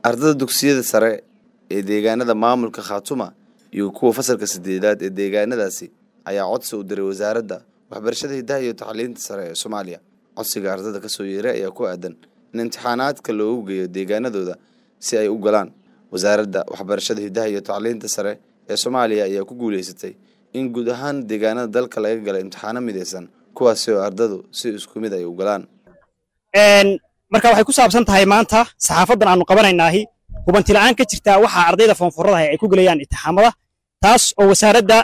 ardada dugsiyada sare ee deegaanada maamulka khaatuma iyo kuwa fasalka sideedaad ee deegaanadaasi ayaa codsi u diray wasaaradda waxbarashada hidaha iyo tacliinta sare ee soomaaliya codsiga ardada kasoo yeeray ayaa ku aadan in imtixaanaadka loogu geeyo deegaanadooda si ay u galaan wasaaradda waxbarashada hidaha iyo tacliinta sare ee soomaaliya ayaa ku guuleysatay in guud ahaan deegaanada dalka laga gala imtixaano midaysan kuwaasi oo ardadu si isku mid ay u galaan marka waxay ku saabsan tahay maanta saxaafadan aanu qabanaynaahi hubanti la'aan ka jirtaa waxaa ardayda foonfuradaha ay ku gelayaan imtixaamada taas oo wasaaradda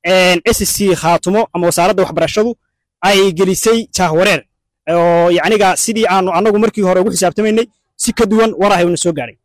SSC khaatumo ama wasaaradda waxbarashadu ay gelisay jaahwareer oo yacniga sidii aanu annagu markii hore ugu xisaabtamaynay si ka duwan warahay una soo gaaray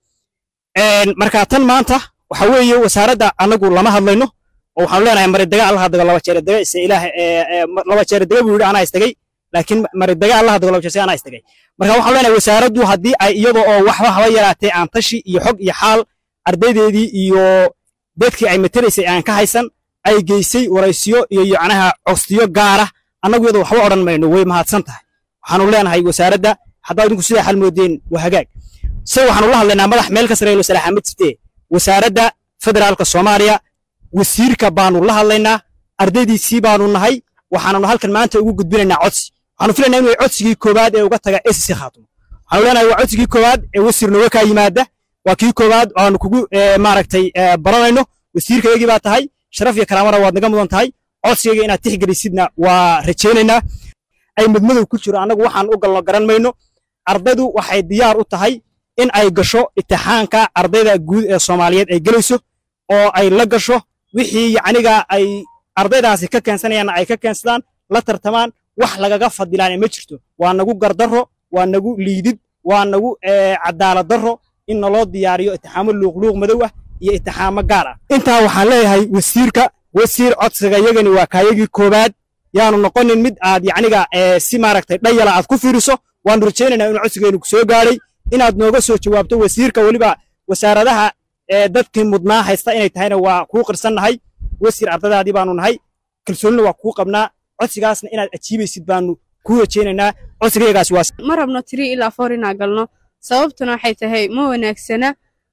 marka tan maanta waxa weeye wasaaradda annagu lama hadlayno oo waxaanu leenahay maridaga allaha dago laba jeer daga ise ilaah laba jeer daga buu yidhi anaa istagay laakiin maridaga allaha dago laba jeer anaa istagay marka waxaanu leenahay wasaaraddu haddii ay iyada oo waxba haba yaraatee aan tashi iyo xog iyo xaal ardaydeedii iyo dadkii ay materaysay aan ka haysan ay geysay waraysiyo iyo yacnaha codsiyo gaara annagu iyada waxba odhan mayno way mahadsan tahay waxaanu leenahay wasaaradda haddaa idinku sidaa xal moodeen waa hagaag se waxaanu la hadlaynaa madax meel ka sareeyo salaaxa ma jirtee wasaaradda federaalka soomaaliya wasiirka baanu la hadlaynaa ardaydiisii baanu nahay waxaananu halkan maanta ugu gudbinaynaa codsi waxaanu filaynaa inuu codsigii koowaad ee uga taga SSC khaatumo waxaanu leenahay waa codsigii koowaad ee wasiir nooga kaa yimaada waa kii koowaad aanu kugu maaragtay baranayno wasiirkayagii baa tahay sharaf iyo karaamana waad naga mudan tahay codsigayga inaad tixgelisidna waa rajaynaynaa ay mudmadow ku jiro annagu waxaan u galno garan mayno ardaydu waxay diyaar u tahay in ay gasho imtixaanka ardayda guud ee soomaaliyeed ay gelayso oo ay la gasho wixii yacniga ay ardaydaasi ka keensanayaanna ay ka keensadaan la tartamaan wax lagaga fadilaan ma jirto waa nagu gardarro waa nagu liidid waa nagu cadaalad darro in naloo diyaariyo itixaamo luuqluuq madow ah iyo itixaamo gaar ah intaa waxaan leeyahay wasiirka wasiir codsiga yagani waa kaayagii koowaad yaanu noqonin mid aad yacniga si maaragtay dhayala aad ku fiiriso waanu rajaynaynaa inuu codsigeennu kusoo gaadhay inaad nooga soo jawaabto wasiirka weliba wasaaradaha dadkii mudnaa haysta inay tahayna waa kuu qirsannahay wasiir ardadaadii baanu nahay kalsoonina waa kuu qabnaa codsigaasna inaad ajiibaysid baanu kuu rajaynaynaa codsigayagaasi waa ma rabno tiri ilaa foor inaa galno sababtuna waxay tahay ma wanaagsana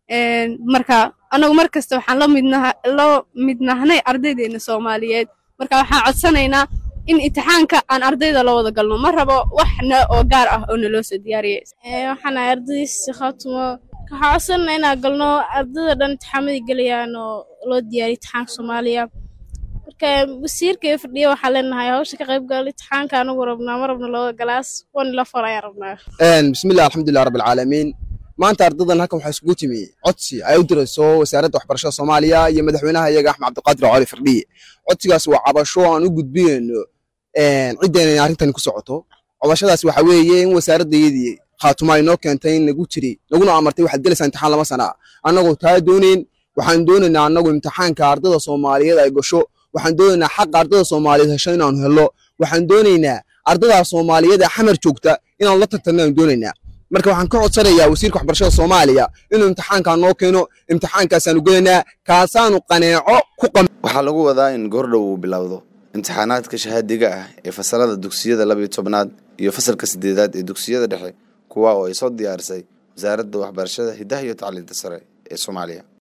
marka annagu mar kasta waxaan la mid nahnay ardaydeena soomaaliyeed marka waxaan codsanaynaa in imtixaanka aan ardayda la wada galno ma rabo waxna oo gaar ah oo naloo soo diyaariyay waxaan ahay ardaydiisa khaatumo waxaan codsanayna inaan galno ardayda dhan imtixaamadii gelayaan oo loo diyaariyo imtixaanka soomaaliya marka wasiirka iyo fadhiya waxaan leenahay hawsha ka qayb gal imtixaanka anagu rabnaa ma rabno labada galaas wan la far ayaan rabnaa bismillahi alxamdulilah rabbi alcaalamiin maanta ardadan halkan waxaa isugu timi codsi ay u dirayso wasaaradda waxbarashada soomaaliya iyo madaxweynaha iyaga axmed cabdiqaadir cali firdhiye codsigaas waa cabasho aan u gudbinayno ciddeen inay arrintani ku socoto cabashadaas waxa weeye in wasaaradayadii khaatuma ay noo keentay in nagu tiri naguna amartay waxaad gelaysaa imtixaan lama sana annagoo taa doonayn waxaan doonaynaa annagu imtixaanka ardada soomaaliyeed ay gasho waxaan doonaynaa xaqa ardada soomaaliyeed hesho inaanu hello waxaan doonaynaa ardadaa soomaaliyeed ee xamar joogta inaanu la tartanno aan doonaynaa marka waxaan ka codsanayaa wasiirka waxbarashada soomaaliya inuu imtixaankaa noo keeno imtixaankaasaanu gelaynaa kaasaanu qaneeco ku qam waxaa lagu wadaa in goordhow uu bilowdo imtixaanaadka shahaadiga ah ee fasalada dugsiyada labiyo tobnaad iyo fasalka sideedaad ee dugsiyada dhexe kuwa oo ay soo diyaarisay wasaaradda waxbarashada hidaha iyo tacliinta sare ee soomaaliya